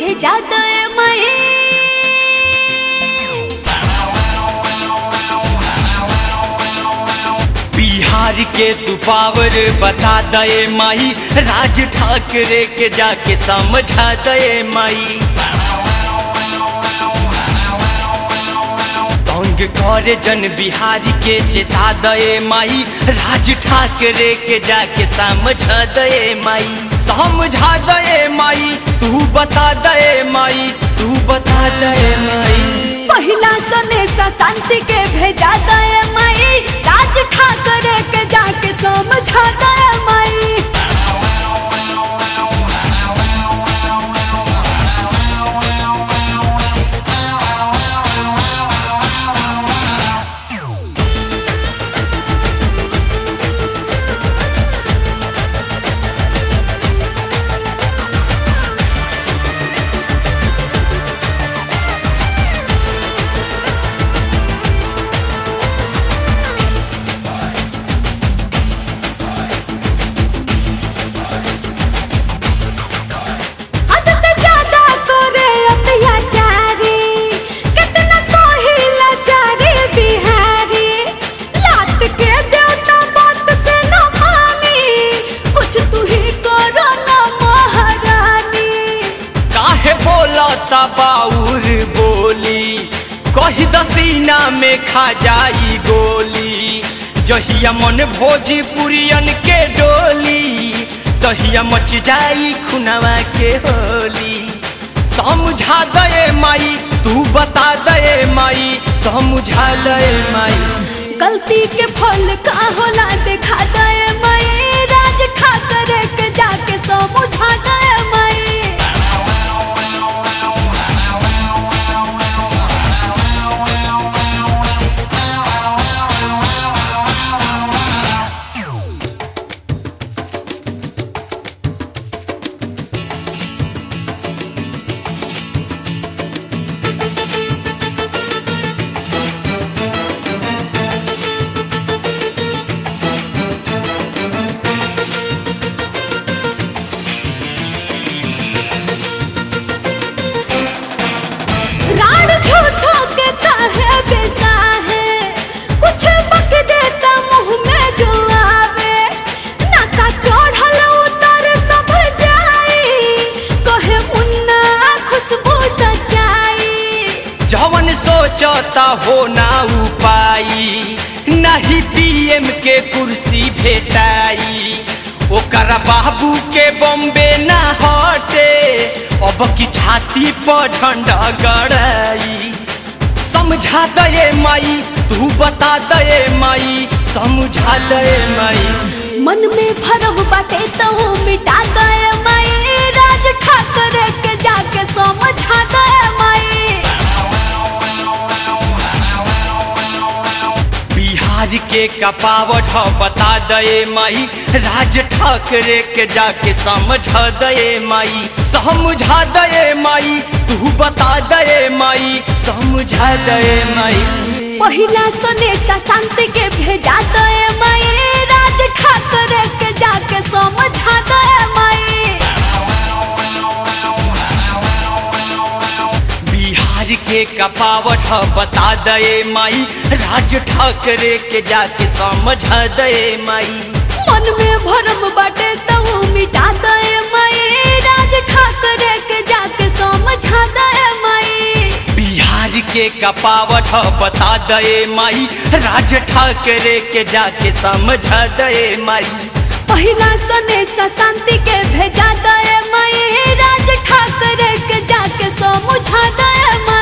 भेजा दे माई बिहार के तू पावर बता दे माई राज ठाकरे के जाके समझा दे माई तंग करे जन बिहारी के चेता दे माई राज ठाकरे के जाके समझा दे माई समझा दे माई तू बता दे माई तू बता दे माई पहिला सनेसा शांति के भेजा दे माई राज ठाकरे के जाके समझा दे माई हद से ज्यादा करे अत्याचारी कितना सोही लाचारी बिहारी लात के देवता बात से न मानी कुछ तू ही करो न महारानी काहे बोला बाउर बोली कही दसीना में खा जाई गोली जहिया मन भोजपुरियन के डोली तहिया मच जाई खुनवा के होली समझा दे माई तू बता दे माई समझा दे माई गलती के फल का होला दिखा दे माई राज ठाकरे के जाके समझा दे माई राड झूठों के काहे बेसा है कुछ बक देता मुंह में जो आवे नशा चढ़ल उतर सब जाई कहे मुन्ना खुशबू सचाई जवन सोचता हो ना उपाई नहीं पीएम के कुर्सी भेटाई ओकर बाबू के बॉम्बे ना हटे अब की छाती पर झंडा गड़ाई समझा दे माई तू बता दे माई समझा दे माई मन में भरम बाटे तो मिटा दे माई राज ठाकरे के जाके समझा दे माई बिहार के कपावट ह बता दे माई राज ठाकरे के जाके समझा दे माई समझा दे माई तू बता दे माई समझा दे माई पहिला सनेसा शांति के भेजा दे माई राज ठाकरे के जाके समझा दे माई बिहार के कपावट ह बता दे माई राज ठाकरे के जाके समझा दे माई मन में भरम बाटे तो मिटा दे माई राज ठाकरे के जाके समझा दे माई बिहार के कपावट ह बता दे माई राज ठाकरे के जाके समझा दे माई पहिला सनेसा शांति के भेजा दे माई राज ठाकरे के जाके समझा दे माई